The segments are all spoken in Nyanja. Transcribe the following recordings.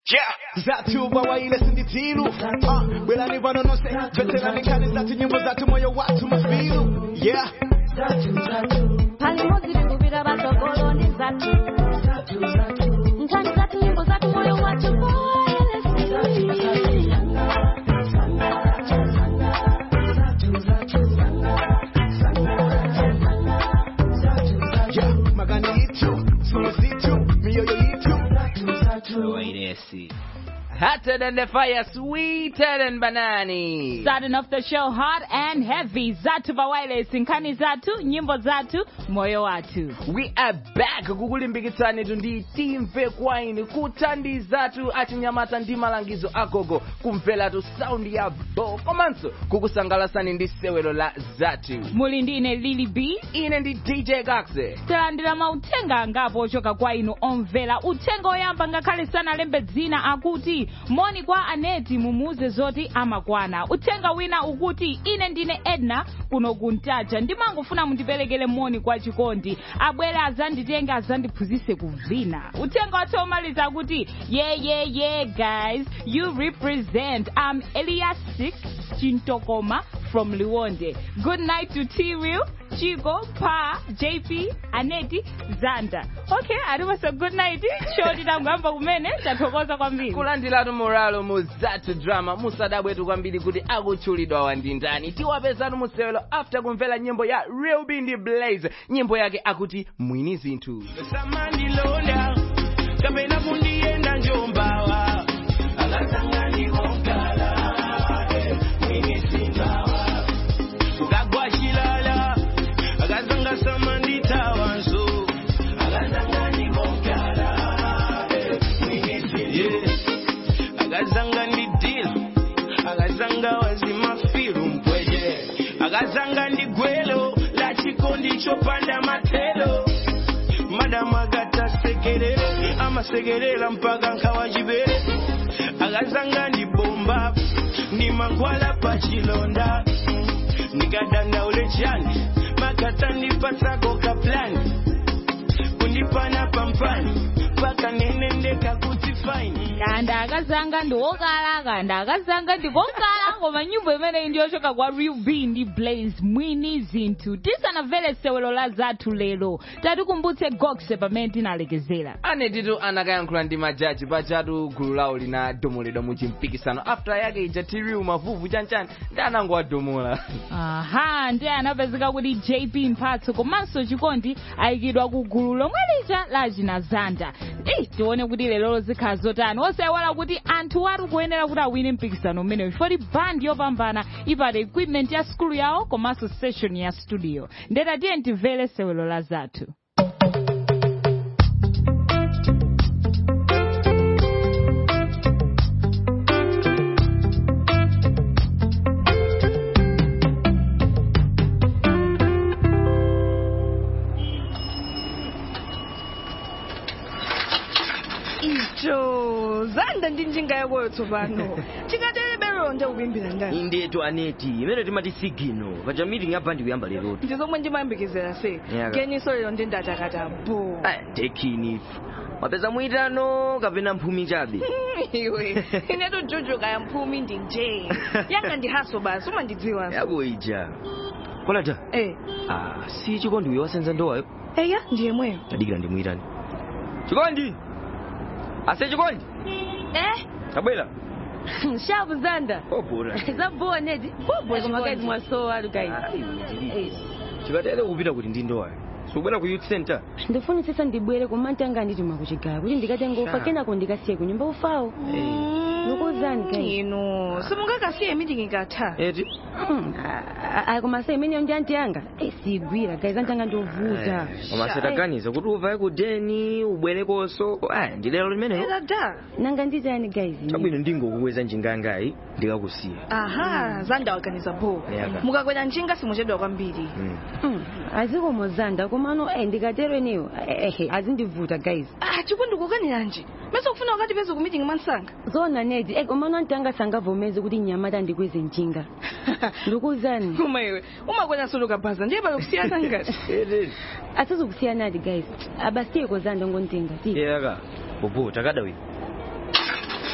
Yeah. Zatu bawaile sinditiru Ah, Belani vanonose Veterani kani zatu nyimbo zatu moyo watu mafilu Yeah palimo zilikumbira batogoloni zatu nkhani zatu nyimbo zatu moyo watu Yeah Magani yitu Sura zitu Miyoyo yitu Wairesi. Hotter than the fire, sweeter than banani. Starting off the show hot and heavy. Zatu Bawaile, sinkani zatu, nyimbo zatu, moyo watu. We are back kukulimbikitsani ndi timve kwaini kutandi zatu achinyamata ndi malangizo agogo kumvelatu saundi ya bo komanso kukusangalasani ndi sewelo la zatu Muli ndine Lily B. ine ndi dj gaxe talandira mauthenga angapo ochoka kwa inu omvera uthenga oyamba ngakhale sanalembe dzina akuti moni kwa aneti mumuuze zoti amakwana uthenga wina ukuti ine ndine edna kuno kuntaja ndimangofuna mundiperekere moni kwa chikondi abwere azanditenga azandiphunzitse kuvina uthenga wathu omaliza akuti yeah yeah yeah guys you represent i'm elias 6 chintokoma from Liwonde. Good night to T-Real, Chigo, Pa, JP, Aneti, Zanda. Okay, arimaso good night. Shoti tangamba kumene, tathokoza kwambiri. kulandiratu moralo mu zatu drama musadabwetu kwambiri kuti akutchulidwa wandindani tiwapezatu musewelo after kumvera nyimbo ya real bindi blaze nyimbo yake akuti mwini zinthu samandilonda kapena kundiyenda njombawa akasangandikongala mwinisimbawa kukagwa chilala akazanga samanditawanso akasangandikongala akazanga ndidila akazanga wazimafiru mpweje akazanga ndigwelo la chikondi chopanda matelo madamu agatasekerere amasekerera mpaka nkawachipere akazanga ndibomba ni mangwala pachilonda nikadandaule chani makata ndipasako kaplani kundipana pampani paka nenendeka kuti faini kanda akazanga ndiwokala kanda akazanga ndikokala koma nyimbo imeneyi ndiyochoka kwa real b ndi blaze mwini zinthu tisanamvere sewelo la zathu lero tatikumbutse gokse pamene tinalekezera anetitu anakayankhula ndi majaji pachatu gulu lawo linadomoledwa mu chimpikisano after yake ija tiriu mavuvu chanchani ndi anangowadomola aha ndiye anapezeka kuti jp mphatso komanso chikondi ayikidwa ku gulu lomwe lija la chinazanda eyi tione kuti lero zikhala zotani osayiwala kuti anthu atu kuyenera kuti awine mpikisano umenewu chifoti band yopambana ipata equipment ya skulu yawo komanso session ya studio ndeta tiye timvere sewelo la zathu icho zanda ndi njinga yakoyo tsopano chingaterebero nje kubimbira ndani indetu aneti imene timati sigino paja meeting ya bandi kuyamba lerotu ndi zomwe ndimayembekezera se Yaka. keniso lero ndi ndatakata bo tekini wapeza mwitano kapena mphumi chabe iwe inetu juju kaya mphumi ndi nje yanga ndi haso basi umandidziwa yako ija kolata eh ah, si chikondi uyo wasenza ndowayo eya ndiye mweyo tadikira ndimuyitani chikondi ase chikondi eh tabwera shabu zanda obora zabowa nedi bobo kumakazi mwasowa alu guys chikatere kupita kuti ndi ndowayo sikubwera ku youth center ndifunisisa ndibwere kumantanga ndituma kuchigala kuti ndikatenga ufa Sha. kenako ndikasiye kunyumba ufawo nukuwuzani guys inu simungakasiye meeting ikatha eti koma se imeneyo ndi anti yanga Eh, sigwira guys antanga ndovuta koma sataganiza kuti uvaye ku deni ubwerekonso aya ndi lero limeneyo da nanga nditani guys chabwino ndingokukweza njingangayi ndikakusiya aha zanda waganiza bo Yaka. mukakwera njinga simuchedwa kwambiri Mm. Mm, azikomo zanda komano eh, ndikatero eneyo ehe azindivuta guys ah chikondi kukaniranji mese kufuna wakati peze ku meeting mwansanga zona nedi eh, komano antanga sangavomeze kuti nyamata ndikweze njinga ndikuwuzani uma iwe umakwera solo kabhaza ndiye pali kusiyana ngati asizokusiyanadi guys abasiyeko zanda ngontenga ti yaka bobo takada uyu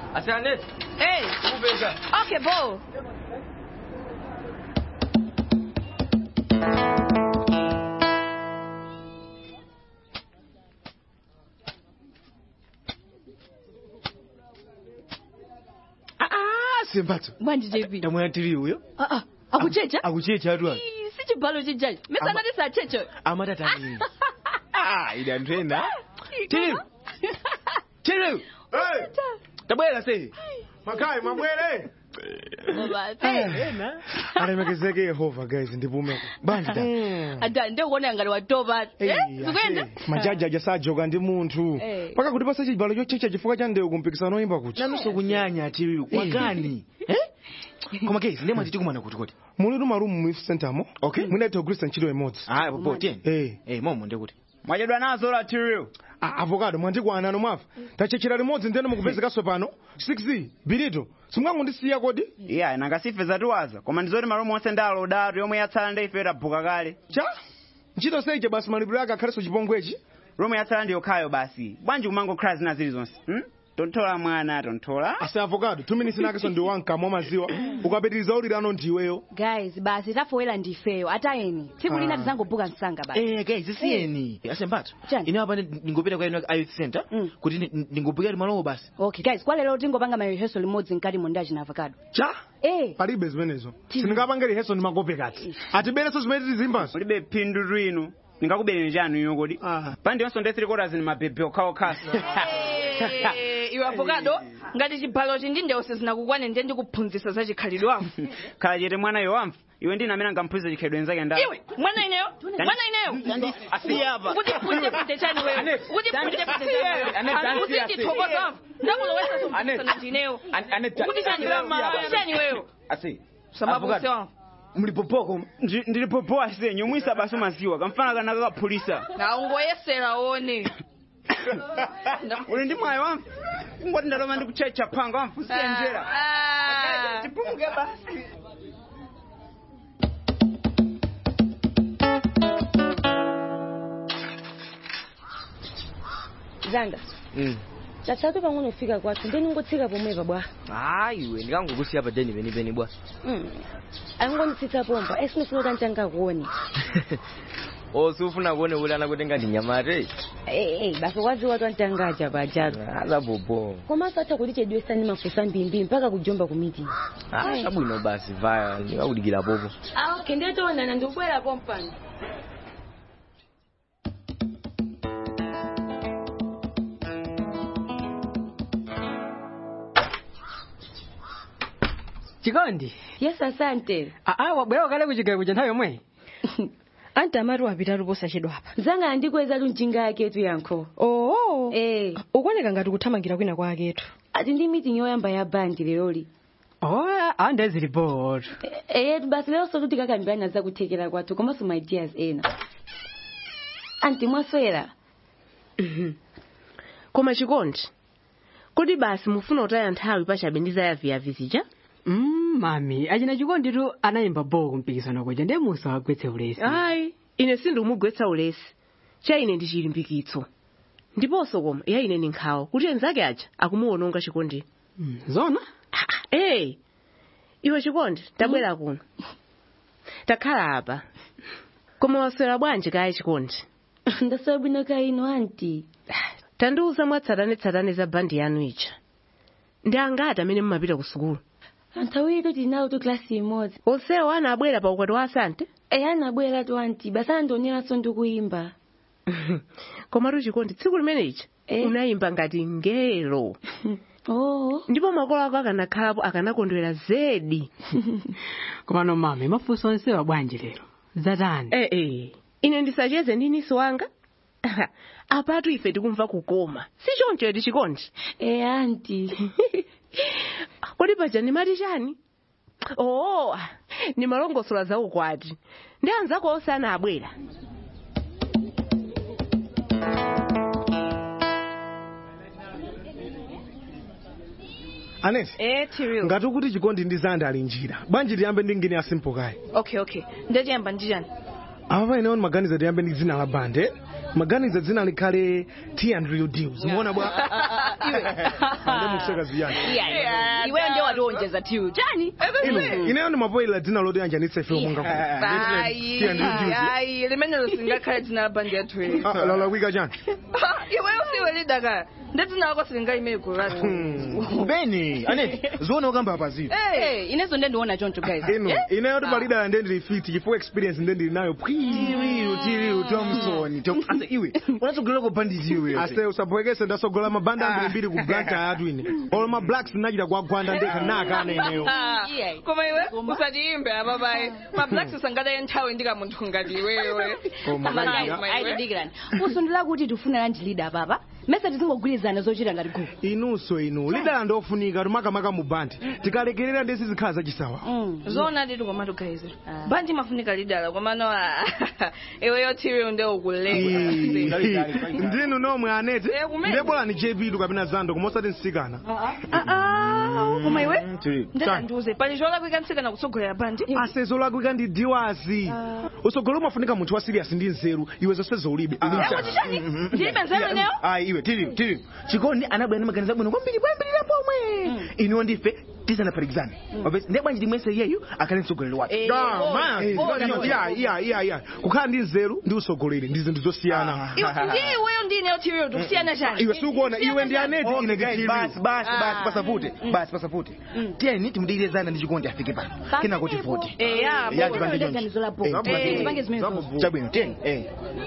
asaneti Hey, kupeza okay, bo. Ah, semphatso Bwanji JP. tamwe atiri uyo Ah ah, akuchecha? akuchecha atu ayi Ii, Si chibalo chijaji. Mesana tisa checho. amatatani ah ida ntwena tiri tiri tabwera se makai mabwere alemekezeke yehova guys ndipumeko banja ta Ada ndio kuona ngalo watoba. Eh, zikuenda? majaji ajasajoka ndi munthu Eh. paka kuti pasa chibalo chochecha chifukwa cha ndewu kumpikisano oyimba kuti nanunso kunyanya atiriyo kwagani koma kezi ndemwe titikumana kuti kuti mulitu marumu mu youth center mo Okay. mwinaitha kugwiritsa ntchito imodzi aya popo tiyeni Eh. eh momo ndekuti mwachedwa nazo la tiriyo Ah, avocado mwandikwana ano mwafa tachechera limodzi ndene mukupezekaso pano 6 bilito simwangondisiya kodi iya nangasife zatiwaza koma ndizoti malumu onse ndalo udatu yomwe yatsala ndi ife tabuka kale cha ntchito seije basi malipiro ake akhalenso chipongwechi romu yatsala ndi yokhayo basi bwanji kumangokhala zina zilizonse hmm? tonthola mwana tonthola ase avocado two minutes nakenso ndi wankamwa maziwa ukapitiriza ulirano ndiweyo guys basi tafowera ndifeyo atayeni tsiku lina tizangobuka msanga basi eh guys siyeni asemphatso Chani? ine apa ndingopita kwa ino youth center Mm. kuti ndi- ndingopikira malowo basi okay guys kwa lero tingopanga mareheso limodzi mkati mondachi na avocado cha eh palibe zimenezo sindingapanga reheso ndi makope kati atibereso zimene tizimbaso ulibe phindu lwinu ndingakubereni chanu iyo kodi Ah. pandi yonso ndi three quarters ni mabebe okhaokhaso Eh, iwe avocado ngati chibalo chinji ndewose zinakukwane ndiye ndikuphunzitsa za chikhalidwe wamo khala chete mwana yo wamva iwe ndine amene angamphunzitsa chikhalidwe nzake nda iwe mwana ineyo mwana ineyo asiyapa kuti punje punje chani wewe kuti punje punje chani wewe kuti ndithokoza wamva ndakulowesa somphisana ndineyo kuti chani wewe chani wewe asi samabuse wamva mlipopoko Ndi- ndilipopowa ase nyumwisa basi maziwa kamfana kana kakaphulisa na ungoyesera one uli ndi mwayo wamva ngoti ndaloma ndikuchecha phanga wamva usiye njera Ah. tipumuke basi zanga chatsatu pang'ono kufika kwathu ndeni ngotsika pomwepa bwa hayi iwe ndikangokusiya pa deni penipeni bwa Mm. angonditsitsa pompa esinofuna kuti antangakuone osufuna kuone kuti anakutenga ndinyamate ee basi kwadziwa tu antangaja pajazo azabobo komanso atha kuti chedwesani mafusa mbimbi mpaka kujomba ku meeting abwino basi vaya ndikakudikira popo ah okay ndetoonana ndikubwera pompano chikondi yes asante aa wabwera kale kuchigayiko cha nthawi yomwe anti amati wapitatu posachedwa apa zanga andikweza tu njinga yaketu yankho oo eh ukuoneka ngati kuthamangira kwina kwaketu ati ndi meeting yoyamba ya bandi leroli oya ande zilipotu eyetu basi lero sotu tikakambirana za kuthekera kwathu komanso my ideas ena anti mwaswera koma chikondi kodi basi mufuna kutaya nthawi pachabe ndi zayaviyavi zija mm, mami achina chikonditu anayimba boo kumpikisano kuja ndiye musa wagwetse ulesi ayi ine sindikumugwetsa ulesi cha ine ndi chilimbikitso ndiponso koma ya ine ni nkhawa kuti enzake aja akumuwononga chikondi mm, zona eyi iwe chikondi tabwera kuno takhala apa koma waswera bwanji kaya chikondi ndaswera bwino ka ino anti tandiuza mwatsatanetsatane za bandi yanu ija ndi angati amene mumapita ku sukulu anthu awiri tinawo tu klasi imodzi onsewo anabwera pa ukwati wa asante eyi anabwera tu anti basi andioneranso ndikuyimba komatu chikondi tsiku limene ija Eh. unayimba ngati ngelo oo ndipo makolo ako akanakhalapo akanakondwera zedi komano mami mafunso onsewa bwanji lero zatani eh eh ine ndisacheze ndi niso wanga apatu ife tikumva kukoma si choncho eti chikondi eyi anti kodi paja ndimati chani oo ni malongosola za ukwati ndi anzako onse anabwera aneti eh tiriyo ngati ukuti chikondi ndi zanda ali njira bwanji tiyambe ndi ngini ya simple kayi okay okay ndachiyamba ndichani apa paenewo maganiza tiyambe ndi dzina la bande maganiza dzina likhale t and real deals muona bwa Ndemukuseka ziyani. Yeah, iweyo ndiye watiwonjeza tiyu chani Ino, ineyo ndimapoyera dzina loti anjanitse ife munga Ayi, ayi, limenelo singakhale dzina la bandi yathu iyi. lalakwika chani Iweyo siwe leader kaya. Ndi dzina lako silingayime igulu lathu. beni aneti ziona ukamba apazipo Eh, inezo ndendiona choncho guys ino ineyo tipalidala ndendili fit chifukwa experience ndendili nayo tiriru tiriru thompson Tom- ase iwe unatsogolera ku banditi iwe ase usabwekese ndasogola mabanda ambirimbiri ku blanta atu ine olo ma blacks nachita kwagwanda ndekha nakana ineyo Koma iwe usatiimbe apa bayi. Ma blacks sangadaye nthawi ndika munthu ngati iwewe. Koma Koma kaya. iwe. aitidikirani usundula kuti tifuna landilida apapa mesa tizingogwirizana zochita ngati gulu inunso inu lidala ndofunika tumakamaka mu bandi tikalekerera ndesi zikhala zachisawa Zona titi komatu guys. Bandi mafunika leader komano iweyo tiri nde ukulenga. ndinu nomwe anete Eh, kumene. ndebwelani jepitu kapena zando kumosati nsikana Koma iwe Chani. ndetandiuze pali cholakwika nsikana kutsogolera bandi. asezo lakwika ndi diwazi usogolo umafunika munthu wa serious ndi nzeru iwe zonse zoulibe Ndilibe nzeru ineyo? ayi iwe tiriru tiriru chikondi anabwera ndi maganizo abwino kwambiri kwambirira pomwe inuwo ndife tisanaphatikizane ndiye bwanji timwese iyeyu akhale mtsogoleri wake iya kukhala ndi nzeru ndi usogoleri ndi zinthu zosiyana Ndiye iweyo ndi ineyo tiri tikusiyana chani. iwe sikuona iwe ndi aneti Okay, ine guys, ndi basi basi basi pasapute basi pasapute tiyeni timudikirezana ndi chikondi afike pano kenako tivote Eya, Ya, bo. tipange choncho. Ganizo la bo. Eh, Eh, tipange zimenezo. chabwino tiyeni eh.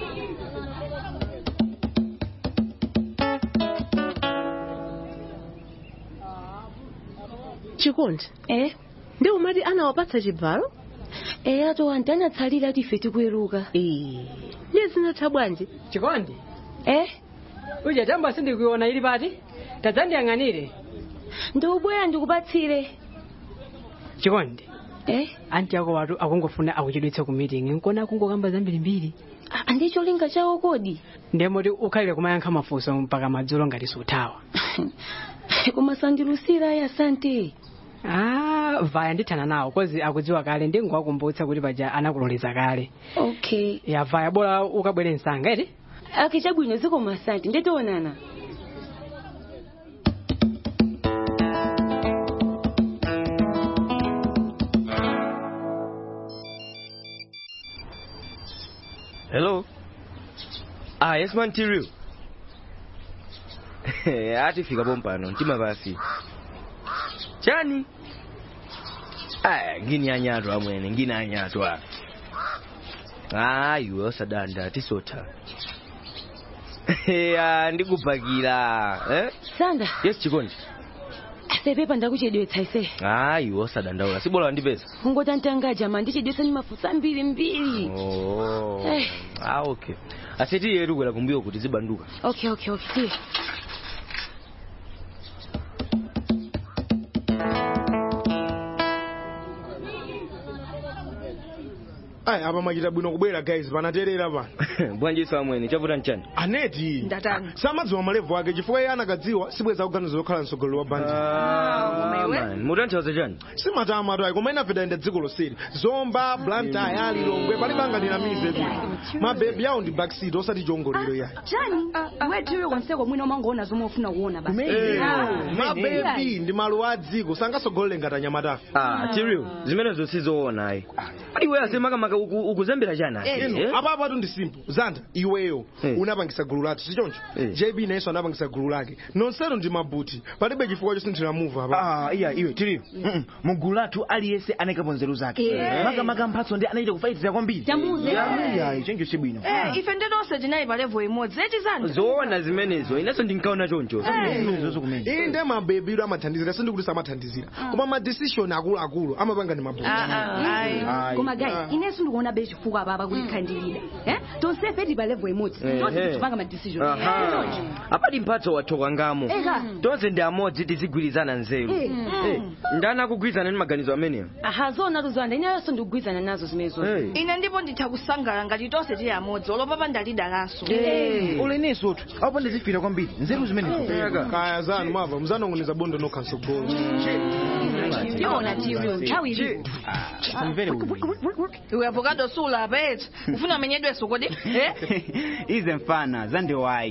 chikondi eh ndi umati anawapatsa chibvalo eh ato anti anatsalira ati ife tikuweruka ndiye zinatha bwanji chikondi eh uja tamba sindikuiona ili pati tadzandiyang'anire ndiubwera ndikupatsire chikondi eh anti ako watu akungofuna akuchedwetse ku meeting nkona akungokamba zambirimbiri ndicho linga chawo kodi ndemoti ukhalire kumayankha mafunso mpaka madzulo ngati suthawa koma sandilusira ayi asante ah vaya ndithana nawo kozi akudziwa kale ndingowakumbutsa kuti paja anakuloleza kale okay ya vaya bora ukabwere msanga eti ake chabwino zikoma asante ndetoonana Hello. Ah, yes man Tiriu. Atifika pompano, mtima basi. Chani? Aya, ngini anyatu amwene, ngini anyatu a. Ah, iwe osadanda tisota. Ya, ndikupakira. Eh? sanda Yes chikondi. sepepa ndakuchedwetsa ise Ah, iwe osadandaula. Sibola wandipeza. ungotantanga jama ndichedwetsa ni mafusa mbiri mbiri Oh. Eh. Ah, okay. Aseti yetu kwela kumbuyo kuti zibanduka. okay okay okay tiye ayi apa mwachita bwino kubwera guys panaterera pano Bwanji amwene, chavuta nchani? aneti Ndatani. samadziwa malevu ake chifukwa iye anakadziwa sibweza kuganiza zokhala mtsogoleri wa bandi man, mutanthauza chani? simatama tayi koma inafe tayenda dziko loseri zomba blanta ayali longwe pali banganiramize kuti mabebi awo ndi backseat osati chongolero yayi chani wetiwe konseko mwina umangoona zomwe ufuna kuona basi Eh, Ah. mabebi ndi maluwa a dziko sangasogolere ngati anyamatafe Ah, Tiriu, zimenezo sizoona ayi. Kodi iwe asemakamaka uku- ukuzembera chani ase? ino Eh? apa apatu ndi simple zanda iweyo Eh. unapangisa gulu lathu sichoncho Eh. jb nayenso anapangisa gulu lake nonsenu ndi mabuti palibe chifukwa chosinthira muvu apa Ah, iya iwe tiriu Mm-mm. mugulu lathu aliyense anayikapo nzeru zake Eh. makamaka mphatso ndi anachita kufaitira kwambiri Tamuze. iya chenjo chibwino Eh, ife ndinonse tinali pa level imodzi eti zanu zoona zimenezo inenso ndinkaona choncho zimenezo kumene iyi ndi mabebiro amathandizira sindikuti samathandizira koma madecision akuluakulu amapanga ndi mabuti Ayi. koma guys inenso ndikuona be chifukwa apapa kuti khandilida eh tonsefe tili pa level imodzi tonse Ehe. tichipanga ma decision Aha. apati mphatso wathoka ngamo Eka. tonse ndi amodzi tizigwirizana nzeru Eh. Eh, ndani akugwirizana ndi maganizo ameneyo aha zona tuzanda ineyonso ndikugwirizana nazo zimenezo Hey. ine ndipo nditha kusangala ngati tonse tili amodzi olopapa ndalida laso uleneso tu apo ndizifira kwambiri nzeru zimenezo kaya zanu mwava muzanong'oneza bondo nokha msogolo tiona tiyo nthawi ili samvere uyu iwe avocado sula apeti ufuna amenyedweso kodi Eh? ize mfana zandiwayi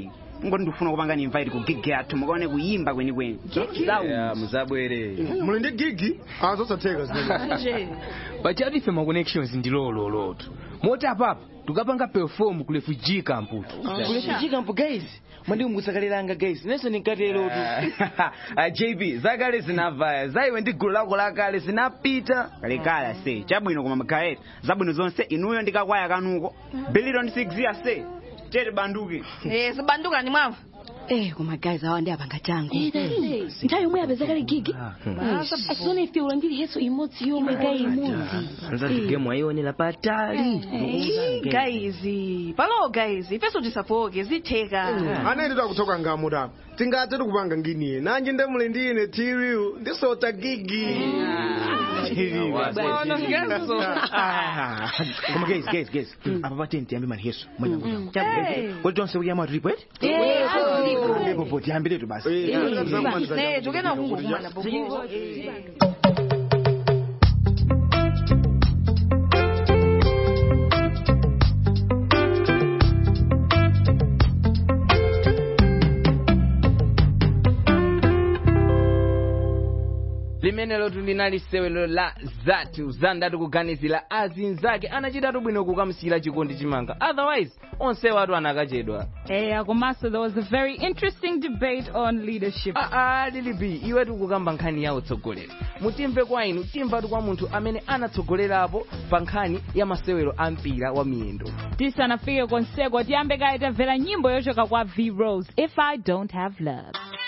ngoti ndikufuna kupanga ni invite ku gig yathu mukaone kuyimba kwenikweni muzabwere muli ndi gigi azosatheka pachati ife ma connections ndi lololotu moti apapa tukapanga perform ku refugee camp refugee camp guys mwandikumbutsakaliranga guys nenso ndinkatelotu jb zakale zinavaya zaiwe ndi gulu lako lakale zinapita kalekale ase chabwino koma magaeta zabwino zonse inuyo ndikakwaya kanuko billion 6 yase chete banduke Eh, zibanduka ni mwamva. Eh, koma guys awa ndi apanga changu. Nthawi yomwe yapezekale gigi. Asona ife ulandiri yeso imodzi yomwe gayi imodzi. anzati game ayionera patali guys palo guys ifeso tisafoke zitheka anene takuthoka ngamuta tingathe tikupanga nginiye nanje nde muli ndi ine tiriu ndisota gigi koma guys guys guys apa patenti tiyambe maniheso mwanya Hey. kodi tonse kuyama tripwet Eh, ndipo tiyambiretu basi ne tukena kungokumana bobo limenelo linali sewelo la zathu zandati kuganizira azinzake anachitatu bwino kukamusiyira chikondi chimanga otherwise onse watu anakachedwa eya komanso there was a very interesting debate on leadership aa lilibi iwe tikukamba nkhani ya utsogoleri mutimve kwa inu timvatu kwa munthu amene anatsogolerapo pa nkhani ya masewero a mpira wa miyendo tisanafike konseko tiyambe kaye tamvera nyimbo yochoka kwa v rose if i don't have love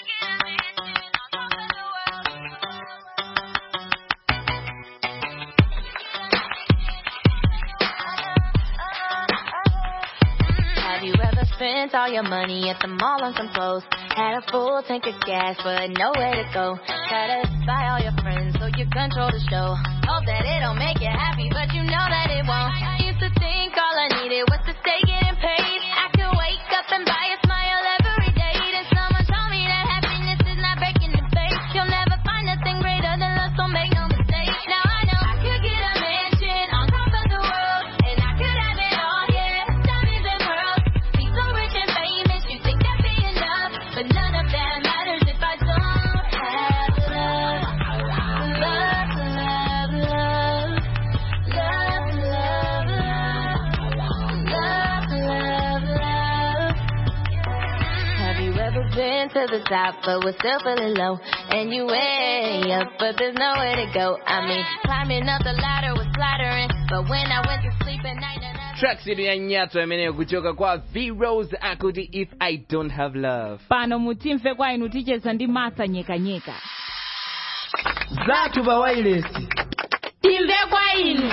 Have you ever spent all your money at the mall on some clothes? Had a full tank of gas, but nowhere to go. Try to buy all your friends so you control the show. Hope that it don't make you happy, but you know that it won't. Used to think all I needed was to stay getting paid. I could wake up and buy a smile every day. Then someone told me that happiness is not breaking the bank. You'll never find nothing greater than love, so make no mistake. Now I know I could get a mansion on top of the world, and I could have it all, yeah. Diamonds and pearls, be so rich and famous. You think that'd be enough, but none of that matters if I don't have love. Love, love, love, love, love, love, love, love, love. Have you ever been to the top but was still feeling low? And you way up, but there's nowhere to go. I mean, climbing up the ladder was flattering, but when I went to sleep at night and I tracks idu ya nyatso imeneyo kuchoka kwa v rose akuti if i don't have love pano mutimve kwa inu ticheza ndi masa nyekanyeka zathu pa wailesi timve kwa inu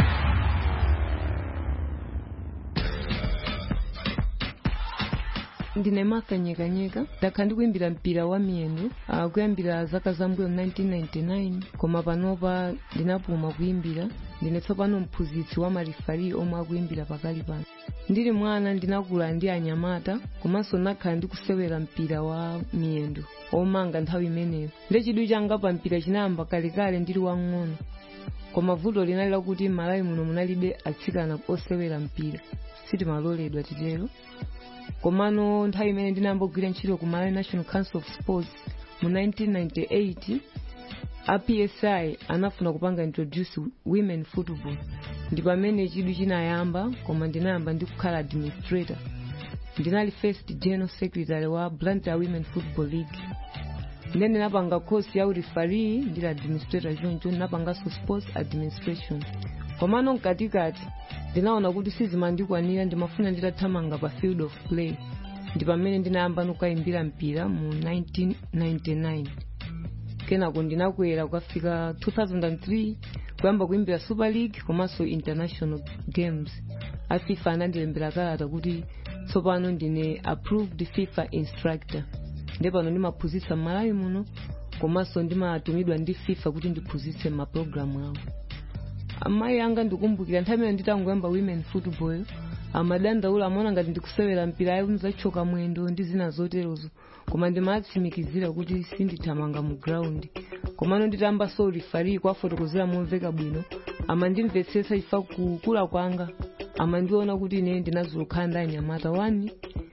ndine martha nyekanyeka ndakhala ndikuimbira mpira wa miyendo uh, kuyambira zaka zambuyo 1999 koma panopa ndinapuma kuimbira ndine tsopano mphunzitsi wa marifari omwe akuimbira pakali pano ndili mwana ndinakula ndi anyamata komanso ndakhala ndikusewera mpira wa miyendo omanga nthawi imeneyo ndi chidwi changa pa mpira chinayamba kalekale ndili wang'ono koma vuto linali lakuti malawi muno munalibe atsikana osewera mpira sitimaloledwa titero komano nthawi imene ndinayamba kugwira ntchito ku malawi national council of sports mu 1998 a psi anafuna kupanga introduce women football ndi pamene chidwi chinayamba koma ndinayamba ndi kukhala administrator ndinali first general secretary wa blantyre women football league then ndinapanga course ya urifari ndili administrator choncho ndinapanganso sports administration komano mkatikati ndinaona kuti sizimandikwanira ndimafuna nditathamanga pa field of play ndi pamene ndinayamba nukayimbira mpira mu 1999 kenako ndinakwera kukafika 2003 kuyamba kuimbira super league komanso international games a fifa anandilembera kalata kuti tsopano ndine approved fifa instructor ndi pano ndimaphunzitsa m'malawi muno komanso ndimatumidwa ndi fifa kuti ndiphunzitse mapulogalamu awo amayi anga ndikumbukira nthawi imene nditangoyamba women football amadandaula amaona ngati ndikusewera mpira ayi mzachoka mwendo ndi zina zoterozo koma ndimatsimikizira kuti sindithamanga mu ground komano nditamba so rifari kwafotokozera momveka bwino amandimvetsetsa chifukwa kukula kwanga amandiona kuti ine ndinazokhala ndi anyamata wani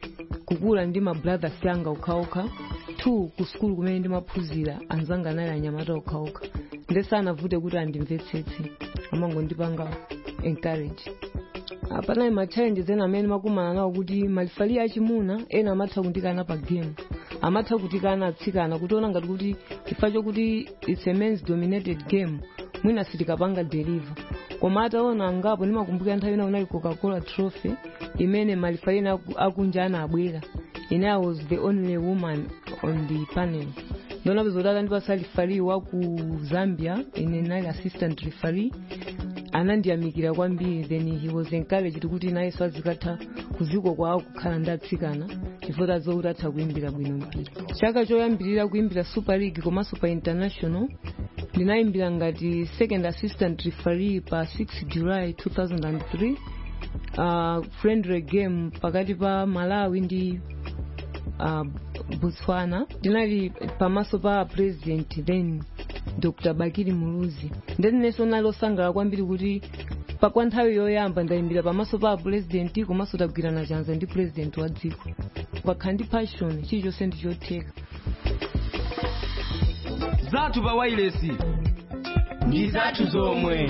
kukula ndi ma brothers yanga okhaokha two ku skulu kumene ndimaphunzira anzanga anali anyamata okhaokha ndesanavute kuti andimvetsetse amangondipanga encourage Ah, panali ma challenges ena amene makumana nawo kuti malifali achimuna ena amatha kundikana pa game amatha kutikana atsikana kutiona ngati kuti chifukwa chokuti its a men's dominated game mwina sitikapanga deliver koma ataona angapo ndimakumbukira nthawi ina unali coca-cola trophy imene malifali ena aku- akunja anabwera ine i was the only woman on the panel ndionapeza kuti atandipasa referee wa ku zambia ine nali assistant referee anandiyamikira kwambiri then he was encouraged kuti nayenso azikatha kuziko kwawo kukhala ndi atsikana chifukwa tazokuti atha kuimbira bwino mpira chaka choyambirira kuimbira super league komanso pa international ndinayimbira ngati second assistant referee pa 6 july 2003 uh, friendly game pakati pa malawi ndi uh, botswana ndinali pamaso pa president then dr bakiri muluzi ndinenso nali osangala kwambiri kuti pa kwa nthawi yoyamba ndayimbira pamaso pa president komanso tagwirana chanza ndi president wa dziko pakhala ndi passion chilichonse ndichotheka zathu pa wailesi ndi zathu zomwe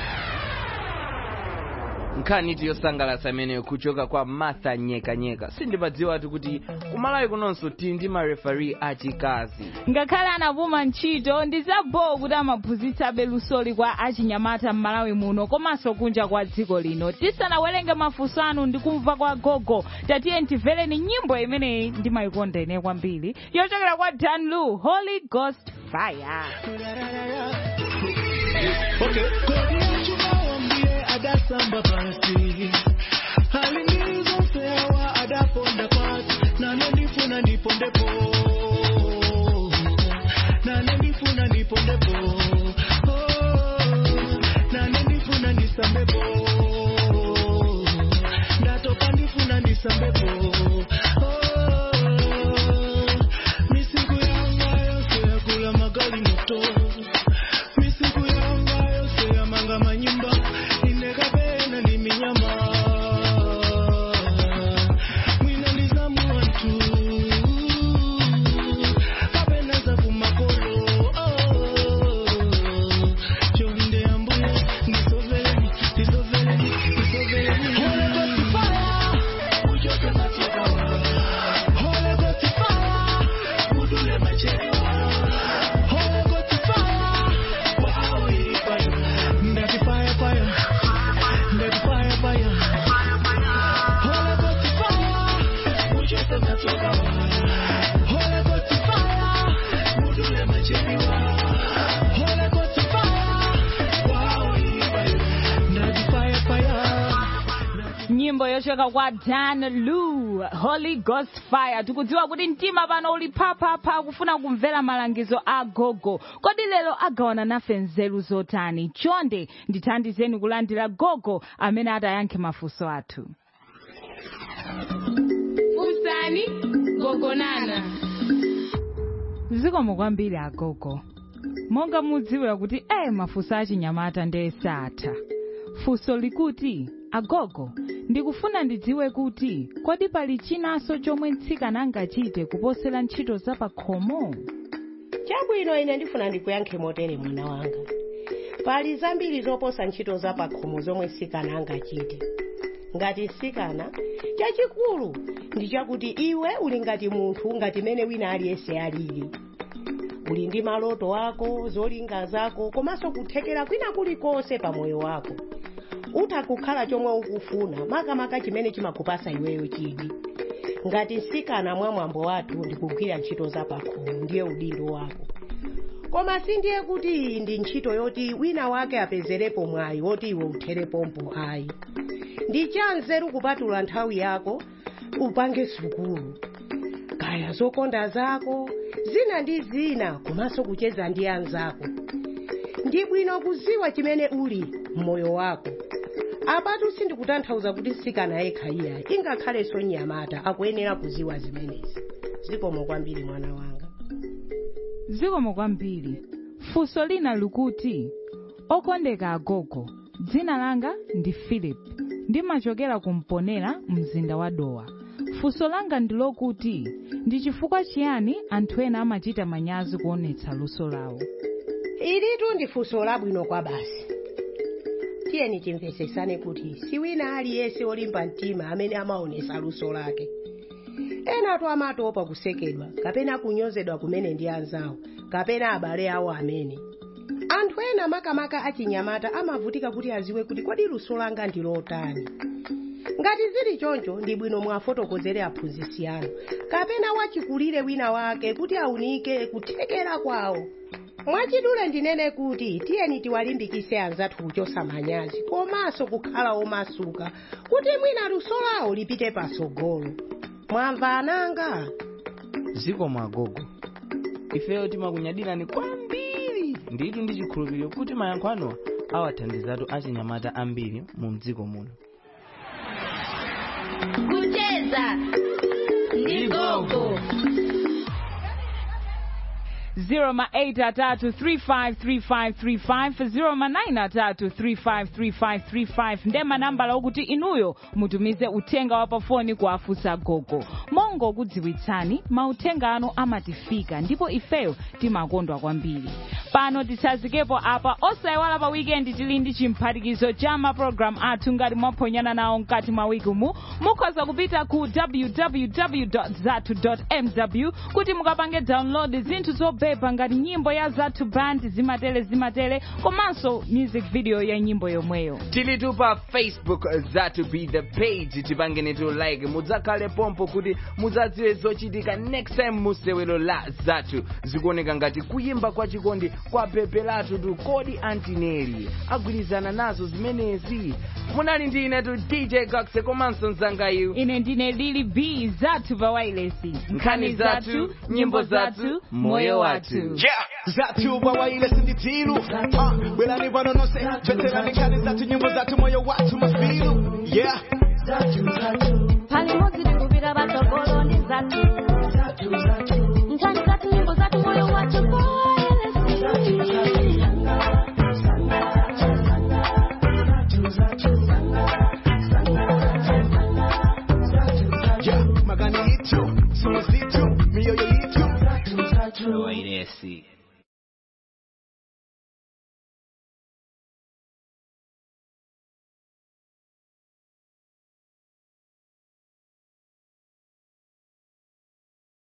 nkhani yosangalatsa imeneyo kuchoka kwa martha nyekanyeka sindimadziwatu kuti kumalawi kunonso tili ndi marefari achikazi ngakhale anapuma ntchito ndi zaboo kuti amaphunzitsabe lusoli kwa achinyamata m'malawi muno komanso kunja kwa dziko lino tisanawerenge mafunso anu ndi kumva kwa gogo tatiye timvereni nyimbo imeneyi ndimayikonda ine kwambiri yochokera kwa danlu holy ghost fire Okay. Kodi yachumawombie adasamba pasi halinizonsewa adaponda pasi nane ndifuna ndipondepo nane ndifuna ndipondepo Oh, nane ndifuna ndisambepo ndatopa ndifuna ndisambepo Oh, misiku yanga yose yakula magali moto misiku yanga yose yamanga manyumba inekapena ni minyama mwina ndizamu wantu kapena za kumakolo oh. chonde ambuye ndisoveleni ndisoveleni ndisoveleni Holy Ghost fire, ujoke matekawa. Holy Ghost fire, udule machewa. Holy Ghost fire, wow, ifire. Ndati fire, fire. Ndati fire, fire. Holy Ghost fire, ujoke matekawa. Holy Ghost fire, udule machewa. Holy Ghost fire, wow, ifire. Ndati fire, fire. nyimbo yochoka kwa dan lu holy ghost fire tikudziwa kuti mtima pano uli phaphapha kufuna kumvera malangizo a gogo kodi lero agawana nafe nzeru zotani chonde ndithandizeni kulandira gogo amene atayankhe mafunso athu Funsani gogonana. zikomo kwambiri agogo monga mudziwira kuti eh mafunso achinyamata ndi esatha funso likuti agogo ndikufuna ndidziwe kuti kodi pali chinanso chomwe mtsikana angachite kuposera ntchito za pakhomo chabwino ine ndifuna ndikuyankhe motere mwana wanga pali zambiri zoposa ntchito za pakhomo zomwe mtsikana angachite ngati mtsikana chachikulu ndi chakuti iwe uli ngati munthu ngati mene wina aliyense alili uli ndi maloto ako zolinga zako komanso kuthekera kwina kulikonse pa moyo wako utha kukhala chomwe ukufuna makamaka chimene chimakupasa iweyo chidi ngati mtsikana mwa mwambo wathu ndikugwira ntchito za pakhomo ndiye udindo wako koma sindiye kuti iyi ndi ntchito yoti wina wake apezerepo mwayi woti iwe utherepompo ayi ndi chanzeru kupatula nthawi yako upange sukulu kaya zokonda zako zina ndi zina komanso kucheza ndi anzako ndi bwino kuziwa chimene uli mmoyo wako apatu sindikutanthauza kuti mtsikana yekha iya ingakhalenso mnyamata akuyenera kuziwa zimenezi zikomo kwambiri mwana wanga zikomo kwambiri funso lina likuti okondeka agogo dzina langa ndi philip ndimachokera kumponera mzinda wa dowa funso langa ndi lokuti ndi chifukwa chiyani anthu ena amachita manyazi kuonetsa luso lawo ilitu ndi funso labwino kwa basi tiyeni timvetsesane kuti si wina aliyense olimba mtima amene amaonesa luso lake enatu amatopa kusekedwa kapena kunyozedwa kumene ndi anzawo kapena abale awo amene anthu ena makamaka achinyamata amavutika kuti aziwe kuti kodi luso langa ndi lotani ngati zili choncho ndi bwino mwafotokozere aphunzitsi anu kapena wachikulire wina wake kuti aunike kuthekera kwawo mwachidule ndinene kuti tiyeni tiwalimbikise anzathu kuchosa manyazi komanso kukhala omasuka kuti mwina luso lawo lipite patsogolo mwamva ananga zikomo agogo ifeyo timakunyadirani kwambiri nditu ndi chikhulupiriro kuti mayankho anuwa awathandizatu achinyamata ambiri mu mdziko muno kucheza ndi gogo 083353535 nde manambala okuti inuyo mutumize uthenga wa pafoni kwa afusa gogo mongo kudziwitsani mauthenga anu amatifika ndipo ifeyo timakondwa kwambiri pano tisazikepo apa osayiwala pa wikendi tili ndi chimphatikizo cha mapulogalamu athu ngati mwaphonyana nawo mkati mwa wiki umu mukhoza kupita ku www zatu mw kuti mukapange download zinthu zopepa ngati nyimbo ya zatu band zimatele zimatele komanso music video ya nyimbo yomweyo tilitu pa facebook zatu be the page tipangenetu like mudzakhale pompo kuti mudzadziwe zochitika next time musewero la zatu zikuoneka ngati kuyimba kwa chikondi kwa pepe latu tu kodi antineri agwirizana nazo zimenezi munali ndi inetu dj cox komanso mzangayu ine ndine lili b zathu pa wailesi nkhani zathu nyimbo zathu moyo wathu Yeah, zatu bawaile sinditilu Ah, bwelani pano nonse tweterani nkhani zathu nyimbo zathu moyo wathu mafilu yeah palimodzi tikupita patsogolo ndi zathu nkhani zathu nyimbo zathu moyo wathu yeah magani yitu sumu zitu mioyo yitu wailesi